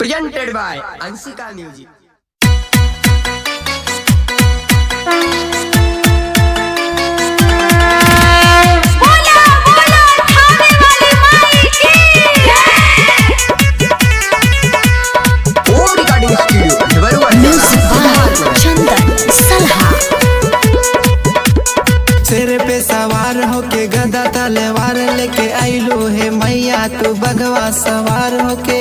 presented by Ansika Music. बोला बोला थाने वाली माई की Home Recording Studio, Devaru Music by चंदन सलहा सिर पे सवार होके गदा तलवार लेके आइलो हे मैया तू बगवा सवार होके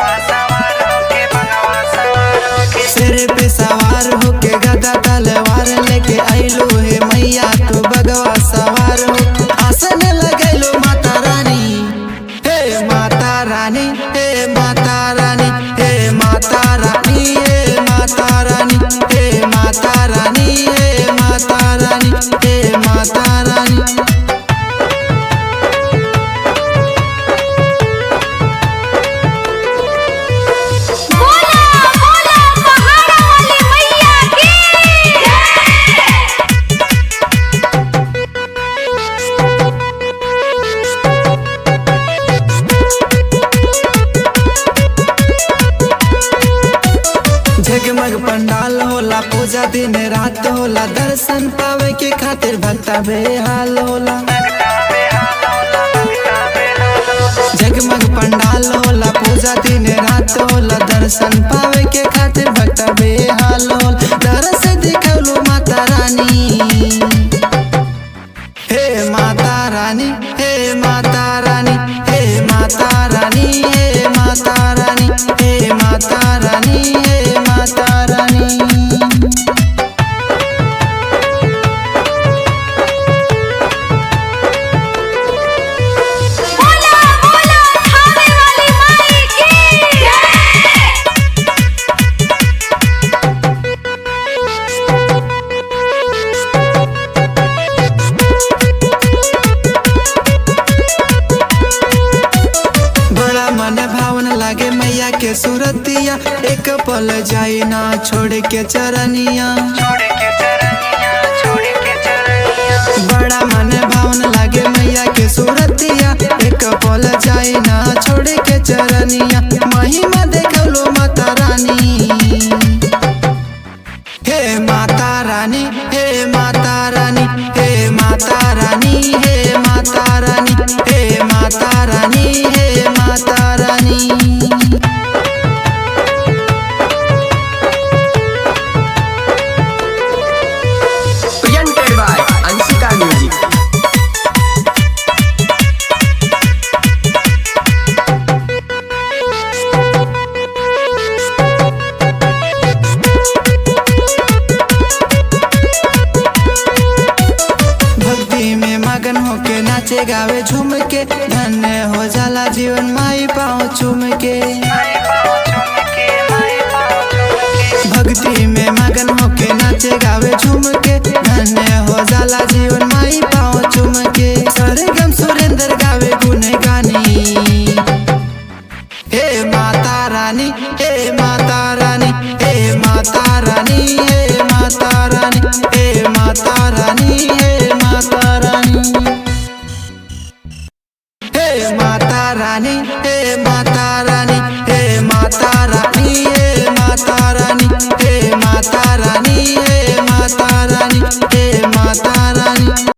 सिर पे सवार होके गदा तलवार लेके आइलो हे मैया तू बगवा सवार हो आसन लगैलो माता रानी हे माता रानी हे माता रानी हे माता रानी हे माता रानी हे माता रानी हे माता रानी हे माता रानी बोला बोला पहाड़ा वाली मैया की जगमग पंडाल होला पूजा दिन रात होला दर्शन पावे के खातिर भक्ता बेहाल होला जगमग पंडाल होला पूजा दिन रात होला दर्शन पावे के खातिर भक्ता बेहाल होला दरस दिखौलो माता रानी हे माता रानी हे माता रानी हे माता रानी हे माता रानी हे माता रानी हे माता रानी बोला बोला थाने वाली माई की बड़ा मन भावन लागे मैया के सूरतिया एक पल जाई ना छोड़ के चरनिया बड़ा मन भावन लागे मैया के सूरतिया एक पल जाई ना छोड़ के चरनिया महिमा देखलो माता रानी हे माता रानी हे माता रानी हे माता रानी हे माता रानी हे माता रानी हे माता रानी presented by Ansika Music. भक्ति में मगन होके नाचे गावे झूम के धन्य हो जाला जीवन माई पाँव चूम के भक्ति में मगन होके नाचे गावे झूम के धन्य हो जाला जीवन माई पाँव चूम के सरगम सुरेंद्र गावे गुन गानी हे माता रानी हे माता रानी हे माता रानी हे माता रानी हे माता रानी हे माता रानी हे माता रानी हे माता रानी हे माता रानी हे माता रानी हे माता रानी हे